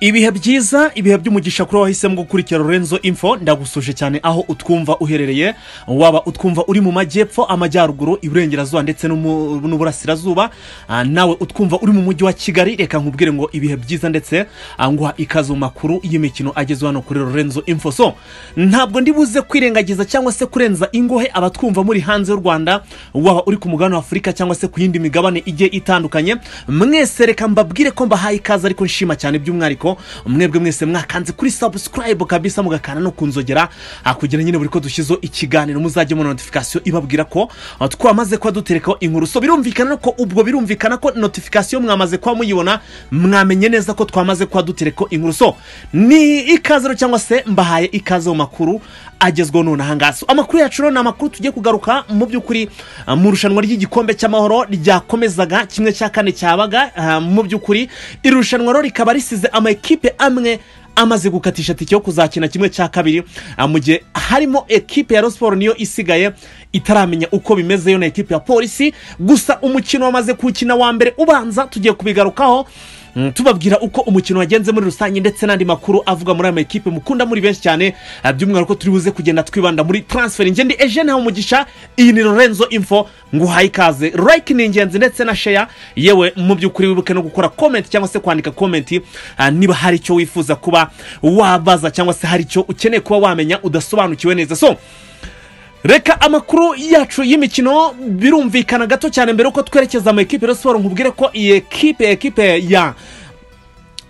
ibihe byiza ibihe by'umugisha kuri wahisemo gukurikira lorenzo info ndagusuje cyane aho utwumva uherereye waba utwumva uri mu majyepfo amajyaruguru iburengerazuba ndetse no mu- n'uburasirazuba Ah, nawe utwumva uri mu mujyi wa kigali reka nkubwire ngo ibihe byiza ndetse ah, nguha ikaze mu makuru y'imikino ageze hano kuri lorenzo info so ntabwo ndi buze kwirengagiza cyangwa se kurenza ingohe abatwumva muri hanze y'u rwanda waba uri ku mugabane wa afurika cyangwa se ku yindi migabane igiye itandukanye mwese reka mbabwire ko mbahaye ikaze ariko nshima cyane by'umwihariko mwebwe mwese mwakanze kuri subscribe kabisa mugakana no kunzogera ah, kugira nyine buri ko dushyizeho ikiganiro muzajye mubona notification ibabwira ko ah, twamaze kuba duterekaho inkuru so birumvikana ko ubwo birumvikana ko notification mwamaze kuba muyibona mwamenye neza ko twamaze kuba duterekaho inkuru so ni ikaze rero cyangwa se mbahaye ikaze mu makuru agezweho none ahangaha So, amakuru yacu rero ni amakuru tugiye kugaruka mu by'ukuri ah, mu irushanwa ry'igikombe cy'amahoro ryakomezaga kimwe cya kane cyabaga ah, mu by'ukuri iri rushanwa rero rikaba risize amakipe amwe amaze gukatisha tike yo kuzakina kimwe cya kabiri ah, mu gihe harimo ekipe ya rosiporo niyo isigaye itaramenya uko bimeze yo na ekipe ya polisi gusa umukino wamaze kuwukina wa mbere ubanza tugiye kubigarukaho Mm, tubabwira uko umukino wagenze muri rusange ndetse n'andi makuru avuga muri aya makipe mukunda muri benshi cyane ah, by'umwihariko ko turi buze kugenda twibanda muri transfer njye ndi ejene hamugisha iyi ni lorenzo info nguhaye ikaze like ni ingenzi ndetse na share yewe mu by'ukuri wibuke no gukora comment cyangwa se kwandika comment ah, niba hari icyo wifuza kuba wabaza cyangwa se hari icyo ukeneye kuba wamenya udasobanukiwe neza so reka amakuru yacu y'imikino birumvikana gato cyane mbere yuko twerekeza mu ekipe ya siporo nkubwire ko iyi ekipe ekipe ya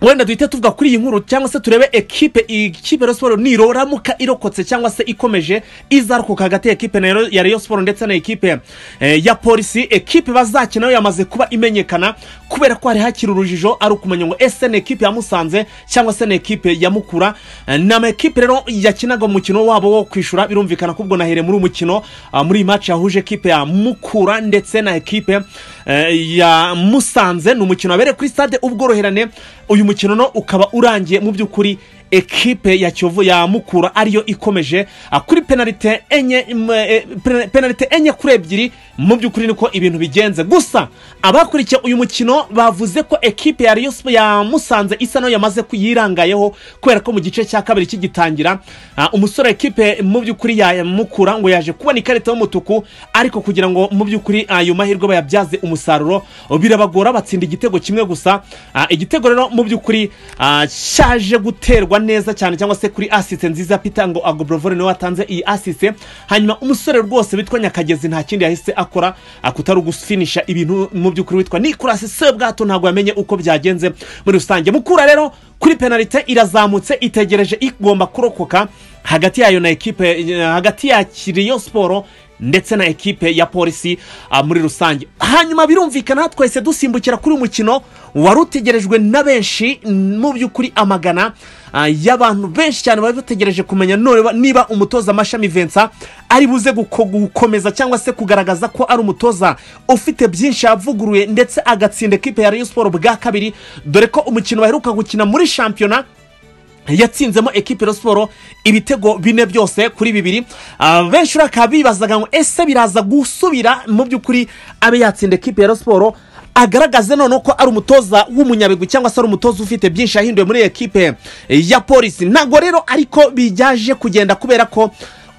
wenda duhite tuvuga kuri iyi nkuru cyangwa se turebe ekipe ikipe ya siporo niroramuka irokotse cyangwa se ikomeje izarokoka hagati ya ekipe na Rayon- ya Rayon siporo ndetse na ekipe eh, ya polisi ekipe bazakina yo yamaze kuba imenyekana kubera ko hari hakiri urujijo ari ukumenya ngo ese ni ekipe ya musanze cyangwa se ni ekipe ya mukura Eh, ni amakipe rero yakinaga umukino wabo wo kwishyura birumvikana ko ubwo nahere muri uyu mukino ah, muri iyi maci yahuje ekipe ya mukura ndetse na ekipe eh, ya musanze ni umukino wabereye kuri stade ubworoherane uyu mukino no ukaba urangiye mu by'ukuri ekipe ya kiyovu ya mukura ariyo ikomeje ah, kuri penalite enye mm, eh, pena- penalite enye kuri ebyiri mu by'ukuri niko ibintu bigenze gusa abakurikiye uyu mukino bavuze ko ekipe ya Rayon Sp- ya musanze isa nayo yamaze kuyirangayeho kubera ko mu gice cya kabiri kigitangira ah, umusore wa ekipe mu by'ukuri ya mukura ngo yaje kubona ikarita y'umutuku ariko kugira ngo mu by'ukuri ayo mahirwe bayabyaze umusaruro birabagora batsinda igitego kimwe gusa Ah, igitego rero mu by'ukuri ah, cyaje guterwa neza cyane cyangwa se kuri asise nziza pita ngo agobrovore niwe watanze iyi asise hanyuma umusore rwose witwa nyakagezi nta kindi yahise akora ah, kutari ugufinisha ibintu mu by'ukuri witwa nikorasi sebwato ntabwo yamenye uko byagenze muri rusange mukura rero kuri penalite irazamutse itegereje igomba kurokoka hagati yayo na ekipe eh, hagati ya kiriyo siporo ndetse na ekipe ya polisi ah, muri rusange hanyuma birumvikana twese dusimbukira kuri uyu mukino wari utegerejwe na benshi mm, mu by'ukuri amagana ah, y'abantu benshi cyane bari bategereje kumenya none niba umutoza amashami vensa ari buze guko- gukomeza cyangwa se kugaragaza ko ari umutoza ufite byinshi yavuguruye ndetse agatsinda ekipe ya rayon siporo bwa kabiri dore ko umukino baheruka gukina muri shampiyona yatsinzemo ekipe ya siporo ibitego bine byose kuri bibiri Ah, benshi bakaba bibazaga ngo ese biraza gusubira mu by'ukuri abe yatsinda ekipe ya siporo agaragaze noneho ko ari umutoza w'umunyabigwi cyangwa se ari umutoza ufite byinshi yahinduye muri iyi ekipe ya polisi ntabwo rero ariko bijyaje kugenda kubera ko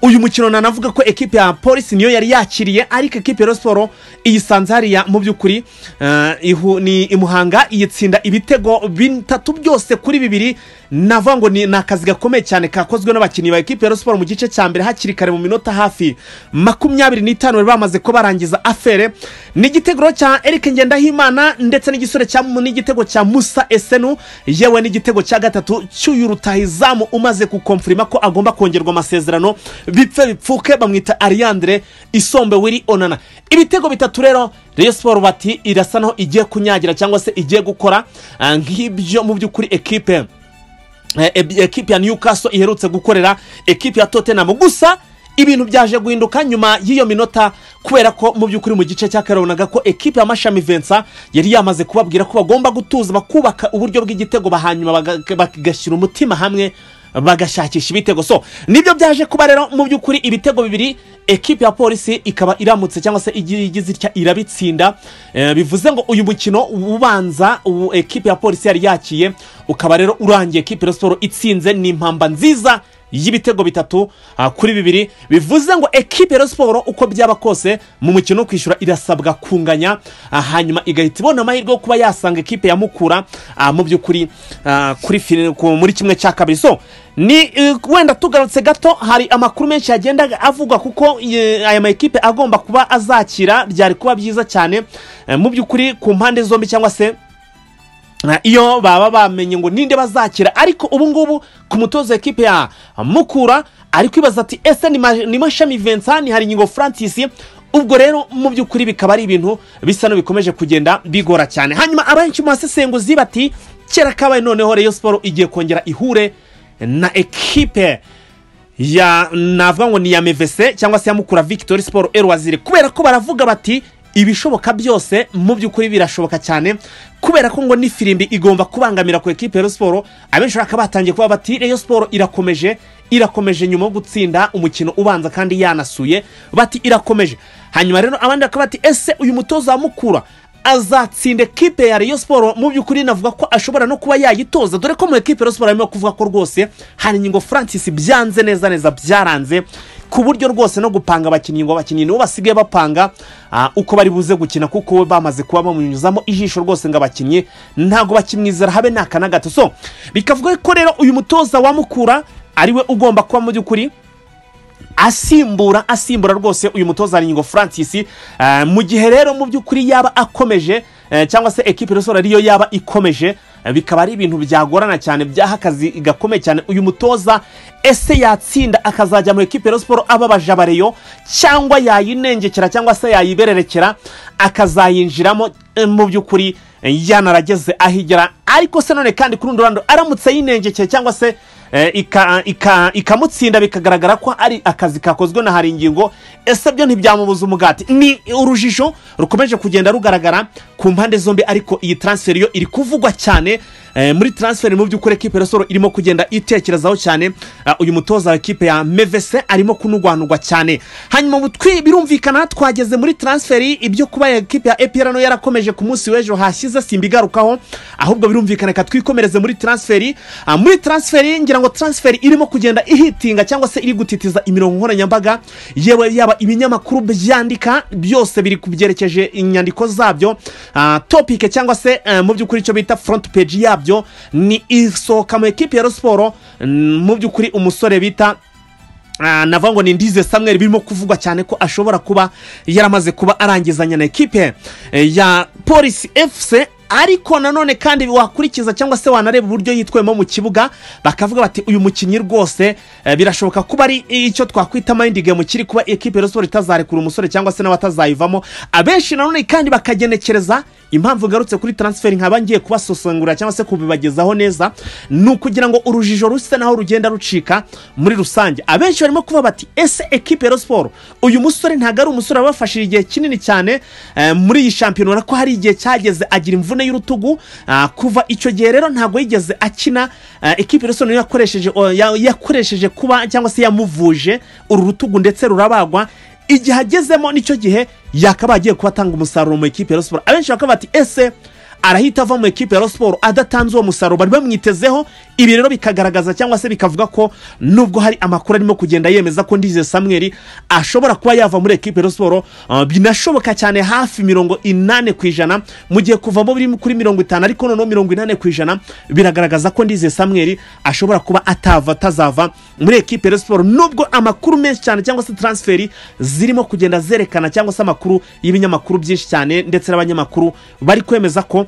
uyu mukino nanavuga ko ekipe ya polisi niyo yari yakiriye ariko ekipe ya Rayon siporo iyisanze hariya mu by'ukuri eh, ihu- ni imuhanga iyitsinda ibitego bitatu byose kuri bibiri navuga ngo ni ni akazi gakomeye cyane kakozwe n'abakinnyi ba ekipe ya Rayon siporo mu gice cya mbere hakiri kare mu minota hafi makumyabiri n'itanu bari bamaze ko barangiza afere ni igitego cya Eric Ngendahimana ndetse n'igisore cya n'igitego cya Musa Esenu yewe n'igitego cya gatatu cy'uyu rutahizamu umaze kukomfirima ko agomba kongerwa amasezerano bipfe bipfuke bamwita Ariandre Isombe Willy Onana ibitego bitatu rero Rayon Sport bati irasa naho igiye kunyagira cyangwa se igiye gukora ah, nk'ibyo mu by'ukuri ekipe Eh, eh, ekipi ya newcastle iherutse gukorera ekipi ya tottenham gusa ibintu byaje guhinduka nyuma y'iyo minota kubera ko mu by'ukuri mu gice cya kare wabonaga ko ekipi ya mashami vensa yari yamaze kubabwira ko bagomba gutuza bakubaka uburyo bw'igitego bahanyuma bagashyira umutima hamwe bagashakisha ibitego so nibyo byaje kuba rero mu by'ukuri ibitego bibiri ekipi ya polisi ikaba iramutse cyangwa se igiye igize itya irabitsinda Eh, bivuze ngo uyu mukino ubanza ubu ekipi ya polisi yari yakiye ukaba rero urangiye ekipi ya siporo itsinze ni impamba nziza y'ibitego bitatu ah, kuri bibiri bivuze ngo ekipi ya siporo uko byaba kose mu mukino wo kwishyura irasabwa kunganya ah, hanyuma igahita ibona amahirwe yo kuba yasanga ekipi ya mukura ah, mu by'ukuri ah, kuri fini- ku- muri kimwe cya kabiri so ni eh, wenda tugarutse gato hari amakuru menshi yagenda avugwa kuko eh, aya ma ekipe agomba kuba azakira byari kuba byiza cyane eh, mu by'ukuri ku mpande zombi cyangwa se Na iyo baba bamenye ngo ninde bazakira ariko ubu ngubu ku mutozo wa ekipe ya mukura ari kwibaza ati ese ni ma- ni mashami vincent hari ingingo francis ubwo rero mu by'ukuri bikaba ari ibintu bisa n'ibikomeje kugenda bigora cyane hanyuma abenshi mu basesenguzi bati kera kabaye noneho reyo siporo igiye kongera ihure na ekipe ya navuga ngo ni ya mevese cyangwa se ya mukura victory sport erwazire kubera ko baravuga bati ibishoboka byose mu by'ukuri birashoboka cyane kubera ko ngo n'ifirimbi igomba kubangamira ku ekipe ya Rayon siporo abenshi bakaba batangiye kuba bati reyo siporo irakomeje irakomeje nyuma yo gutsinda umukino ubanza kandi yanasuye bati irakomeje hanyuma rero abandi bakaba bati ese uyu mutoza wa mukura azatsinda ekipe ya Rayon Sport mu by'ukuri navuga ko ashobora no kuba yayitoza dore ko mu ekipe ya Rayon Sport harimo kuvuga ko rwose hari ingingo Francis byanze neza neza byaranze ku buryo rwose no gupanga abakinnyi ngo abakinnyi nibo basigaye bapanga ah, uko bari buze gukina kuko bamaze kuba bamunyuzamo ijisho rwose ngo abakinnyi ntabwo bakimwizera habe ni aka na gato so bikavuga ko rero uyu mutoza wamukura ariwe ugomba kuba mu by'ukuri asimbura asimbura rwose uyu mutoza Ngingo Francis eh, mu gihe rero mu by'ukuri yaba akomeje eh, cyangwa se ekipe resora ariyo yaba ikomeje eh, bikaba ari ibintu byagorana cyane byaha akazi gakomeye cyane uyu mutoza ese yatsinda akazajya mu ekipe ya siporo ababaje abareyo cyangwa yayinengekera cyangwa se yayibererekera akazayinjiramo eh, mu by'ukuri eh, yanarageze aho igera ariko se none kandi kuri rundi ruhande aramutse yinengekeye cyangwa se eh, ika- ika- ikamutsinda bikagaragara ko ari akazi kakozwe na hari ingingo ese byo ntibyamubuza umugati ni urujijo rukomeje kugenda rugaragara ku mpande zombi ariko iyi transfer yo iri kuvugwa cyane eh, muri transfer mu by'ukuri ekipe ya soro irimo kugenda itekerezaho cyane Ah, uyu mutoza wa ekipe ya mevese arimo kunugwanugwa cyane hanyuma ubu twi- birumvikana twageze muri transfer ibyo kuba ekipe ya epr no yarakomeje ku munsi w'ejo hashyize simbigarukaho ahubwo birumvikana reka twikomereze muri transferi Ah, muri transferi ngira ngo transferi irimo kugenda ihitinga cyangwa se iri gutitiza imirongo nkoranyambaga yewe yaba ibinyamakuru byandika byose biri kubyerekeje inyandiko zabyo Ah, topike cyangwa se eh, mu by'ukuri icyo bita front page yabyo ni isohoka mu ekipi ya Rayon siporo mm, mu by'ukuri umusore bita Ah, navuga ngo ni ndize samuel birimo kuvugwa cyane ko ashobora kuba yaramaze kuba arangizanya na ekipe eh, ya polisi fc ariko nanone kandi wakurikiza cyangwa se wanareba uburyo yitwemo mu kibuga bakavuga bati uyu mukinnyi rwose eh, birashoboka kuba ari icyo twakwita mind game kiri kuba ekipe ya siporo itazarekura umusore cyangwa se n'abatazayivamo abenshi nanone kandi bakagenekereza impamvu ngarutse kuri transfer nkaba ngiye kubasosengura cyangwa se kubibagezaho neza ni ukugira ngo urujijo rusa naho rugenda rucika muri rusange abenshi barimo kuvuga bati ese ekipe ya Rayon siporo uyu musore ntabwo ari umusore wabafashije igihe kinini cyane eh, muri iyi shampiyona ko hari igihe cyageze agira imvune y'urutugu ah, kuva icyo gihe rero ntabwo yigeze akina eh, ekipe ya Rayon siporo niyo yakoresheje o, ya- yakoresheje kuba cyangwa se yamuvuje uru rutugu ndetse rurabagwa igihe agezemo nicyo gihe yakabaye agiye kuba atanga umusaruro mu ekipe ya Rayon siporo abenshi bakaba bati ese arahita ava mu ekipe ya Rayon siporo adatanze uwo musaruro bari bamwitezeho ibi rero bikagaragaza cyangwa se bikavuga ko nubwo hari amakuru arimo kugenda yemeza ko ndize samuel ashobora kuba yava muri ekipe ya Rayon siporo ah, binashoboka cyane hafi mirongo inani ku ijana mu gihe kuvamo biri kuri mirongo itanu ariko noneho mirongo inani ku ijana biragaragaza ko ndize samuel ashobora kuba atava atazava muri ekipe ya Rayon siporo nubwo amakuru menshi cyane cyangwa se transferi zirimo kugenda zerekana cyangwa se amakuru y'ibinyamakuru byinshi cyane ndetse n'abanyamakuru bari kwemeza ko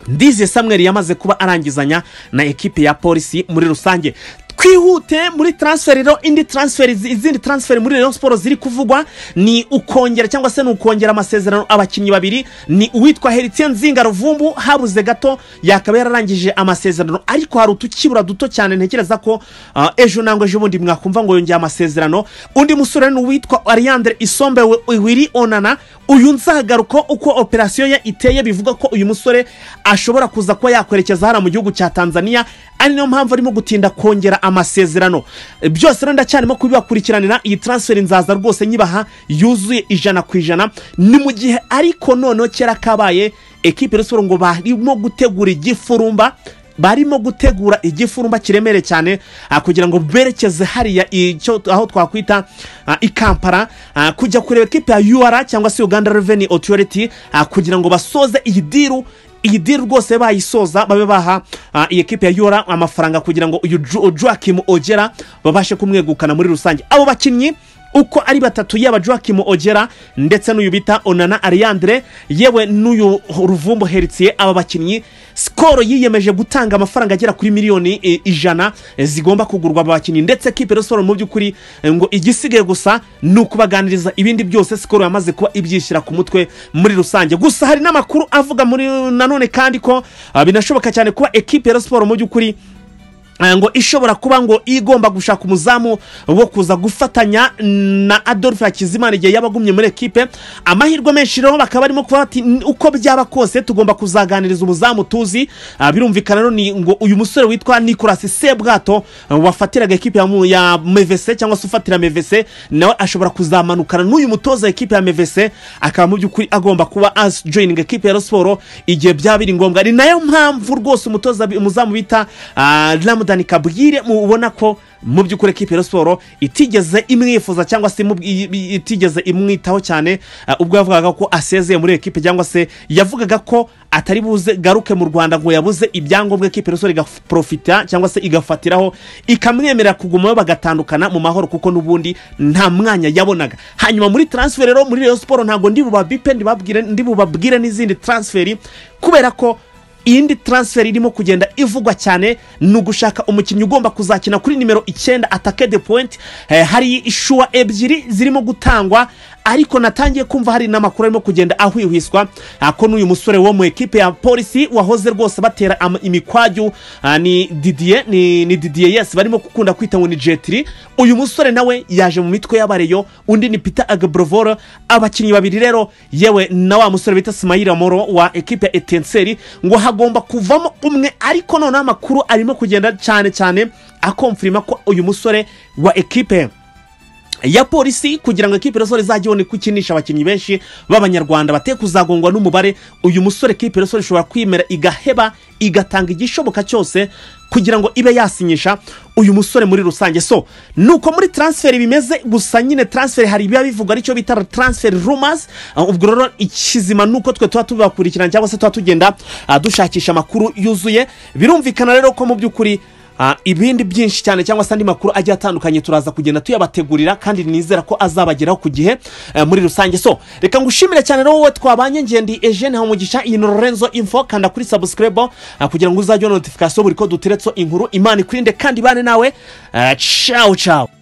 ndize samuel yamaze kuba arangizanya na ekipe ya polisi muri rusange twihute muri transfer rero indi transfer izindi transfer muri Rayon Sport ziri kuvugwa ni ukongera cyangwa se ni ukongera amasezerano abakinnyi babiri ni uwitwa Heritien Nzinga Ruvumbu habuze gato yakaba yararangije amasezerano ariko hari utukibura duto cyane ntekereza ko ah, ejo nangwa ejo bundi mwakumva ngo yongeye amasezerano undi musore ni uwitwa Ariandre Isombe Wiri Onana uyu nzagaruka uko operasiyo ye iteye bivuga ko uyu musore ashobora kuza kuba yakwerekeza hano mu gihugu cya Tanzania ari nayo mpamvu arimo gutinda kongera amasezerano E, byose rero ndacyarimo kubibakurikiranira iyi transfer nzaza rwose nyibaha yuzuye ijana ku ijana ni mu gihe ariko noneho kera kabaye ekipe ya siporo ngo barimo gutegura igifurumba barimo gutegura igifurumba kiremere cyane ah, kugira ngo berekeze hariya icyo aho twakwita ah, i kampala ah, kujya kureba ekipe ya ur cyangwa se uganda revenue authority ah, kugira ngo basoze iyi diru iyi diru rwose bayisoza babe baha ah, iyi ekipe ya ur amafaranga kugira ngo uyu Ju- joakim ogera babashe kumwegukana muri rusange abo bakinnyi uko ari batatu yaba joakim ogera ndetse n'uyu bita onana ariandre yewe n'uyu ruvumbo heritiye aba bakinnyi sikoro yiyemeje gutanga amafaranga agera kuri miliyoni e, ijana e, zigomba kugurwa aba bakinnyi ndetse kipe rero siporo mu by'ukuri e, ngo igisigaye gusa ni ukubaganiriza ibindi byose sikoro yamaze kuba ibyishyira ku mutwe muri rusange gusa hari n'amakuru avuga muri nanone kandi ko ah, binashoboka cyane kuba ekipe ya Rayon siporo mu by'ukuri Eh, ngo ishobora kuba ngo igomba gushaka umuzamu wo kuza gufatanya na adolphe hakizimana igihe yaba agumye muri ekipe amahirwe menshi rero bakaba barimo kuvuga bati "N- uko byaba kose tugomba kuzaganiriza umuzamu tuzi Ah, birumvikana rero ni ngo uyu musore witwa nicolas sebwato eh, wafatiraga ekipe ya mu- ya mevese cyangwa se ufatira mevese nawe ashobora kuzamanukana n'uyu mutoza ekipe ya mevese akaba mu by'ukuri agomba kuba as joininga ekipe ya Rayon siporo igihe byaba biri ngombwa ni nayo mpamvu rwose umutoza bi- umuzamu bita ah, ramadani kabwire mubona ko mu by'ukuri ekipe ya Rayon siporo itigeze imwifuza cyangwa se imubwi- i- i- itigeze imwitaho cyane ah, ubwo yavugaga ko asezeye muri iyo ekipe cyangwa se yavugaga ko atari buze garuke mu rwanda ngo yabuze ibyangombwa ekipe ya Rayon siporo igaprofita cyangwa se igafatiraho ikamwemerera kugumayo bagatandukana mu mahoro kuko n'ubundi nta mwanya yabonaga hanyuma muri transfer rero muri Rayon siporo ntabwo ndi bubabipe ndi babwire- ndi bubabwire n'izindi transferi kubera ko iyindi transfer irimo kugenda ivugwa cyane ni ugushaka umukinnyi ugomba kuzakina kuri nimero icyenda atake de point eh, hari ishuwa ebyiri zirimo gutangwa ariko natangiye kumva hari n'amakuru arimo kugenda ahwihwiswa ah, ko n'uyu musore wo mu ekipe ya polisi wahoze rwose batera ama- imikwaju ah, ni didier ni, ni didier yes barimo gukunda kwita ngo ni jetiri uyu musore nawe yaje mu mitwe y'abareyo undi ni peter agabrovoro abakinnyi babiri rero yewe na wa musore bita simayira moro wa ekipe ya etenseri ngo hagomba kuvamo umwe ariko noneho amakuru arimo kugenda cyane cyane akomfirima ko uyu musore wa ekipe ya polisi kugira ngo ekipe resore izajye ibone ko ikinisha abakinnyi benshi b'abanyarwanda bateye kuzagongwa n'umubare uyu musore ekipe resore ishobora kwimera igaheba igatanga igishoboka cyose kugira ngo ibe yasinyisha uyu musore muri rusange so nuko muri transfer bimeze gusa nyine transfer hari ibiba bivugwa aricyo bita transfer rumors Ah, ubwo rero ikizima nuko twe tuba tubakurikirana cyangwa se tuba tugenda ah, dushakisha amakuru yuzuye birumvikana rero ko mu by'ukuri Ah, ibindi byinshi cyane cyangwa se andi makuru agiye atandukanye turaza kugenda tuyabategurira kandi nizera ko azabageraho ku gihe eh, muri rusange so reka ngushimire cyane rero wowe twabanye ngendi Eugene Hamugisha iyi ni Lorenzo Info kanda kuri subscribe ah, kugira ngo uzajye ubona notification buri ko duteretseho inkuru Imana ikurinde kandi ibane nawe Ah, ciao ciao